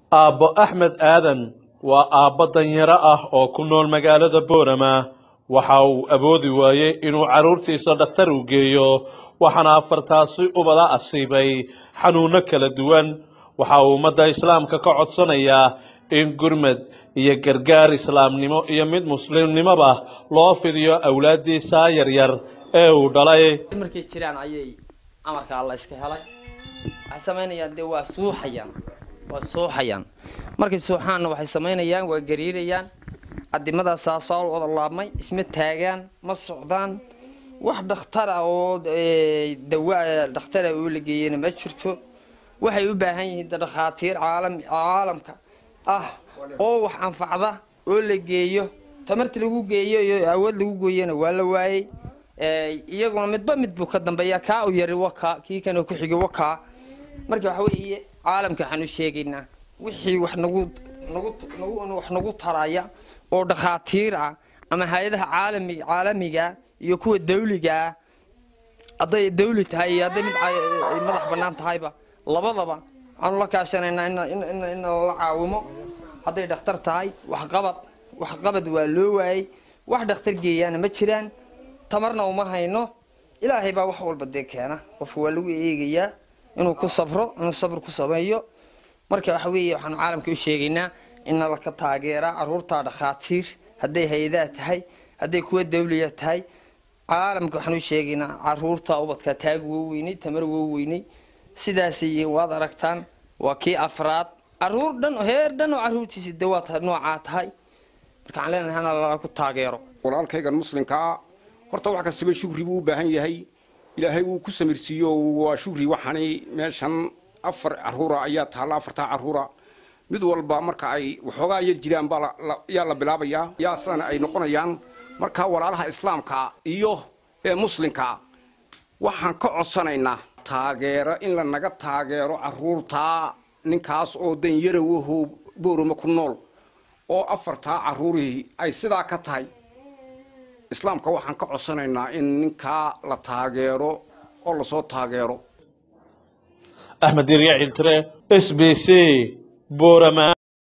aabbo axmed aadan waa aabbo danyaro ah oo ku nool magaalada boorama waxa uu awoodi waayey inuu carruurtiisa dhakhtar u geeyo waxaana afartaasi ubada asiibay xanuunno kala duwan waxa uu ummadda islaamka ka codsanayaa in gurmad iyo gargaar islaamnimo iyo mid muslimnimoba loo fidiyo awlaaddiisa yaryar ee uu dhalay markay jiraan ayay amarka alla iska helay waxay samaynayaan dee waa suuxayaan waa suuxayaan markay suuxaanna waxay samaynayaan waa gariirayaan adimadaasaa soo wada laabmay isma taagaan ma socdaan wax dhakhtara oo dawa dhakhtara oo la geeyana ma jirto waxay u baahan yihiin dhakhaatiir caalam caalamka ah oo wax anfacda oo la geeyo tamarta lagu geeyo iyo awood lagu gooyana waa la waayey iyaguna midba mid buu ka dambeeya kaa u yari wakaa kii kana ku xigay wakaa marka waxa weeye caalamka waxaan u sheegaynaa wixii wax nagu nagu nagu wax nagu taraya oo dhakhaatiir ah ama hay-adaha caalami caalamiga iyo kuwa dawliga ah hadday dawli tahay iyo hadday mid madax bannaan tahayba labadaba waxaanu la kaashanaynaa in lala caawimo hadday dhakhtar tahay waxqabad waxqabad waa loo waayey wax dhakhtar geeyaana ma jiraan tamarna uma hayno ilaahay baa wax walba dee keena qofka waa lagu eegayaa inuu ku sabro inuu sabr ku sameeyo marka waxa weeye waxaanu caalamka u sheegaynaa in laka taageeraa caruurta dhakhaatiir hadday hay-adaha tahay hadday kuwa dawliya tahay caalamka waxaan u sheegaynaa caruurta ubadka taag woo weynay tamar woo weynay sidaasay waad aragtaan waa kii afraad caruur dhan heer dhan oo caruurtiisi de waa noocaa tahay marka waxaan leenahay hana lala ku taageero walaalkaygan muslimkaa horta wax kastaba shukri buu u baahan yahay ilaahay wuu ku samirsiiyo waa shukri waxaani meeshan afar caruura ayaa taalla afartaa caruura mid walba marka ay waxoogaa yar jiraan baa yaa la bilaabayaa yaa sidana ay noqonayaan marka walaalaha islaamka iyo ee muslimka waxaan ka codsanaynaa taageero in la naga taageero caruurtaa ninkaas oo danyarowaho boorama ku nool oo afartaa caruurihii ay sidaa ka tahay islaamka waxaan ka codsanaynaa in ninkaa la taageero oo lasoo taageero axmed dirya ciltire s b c boorama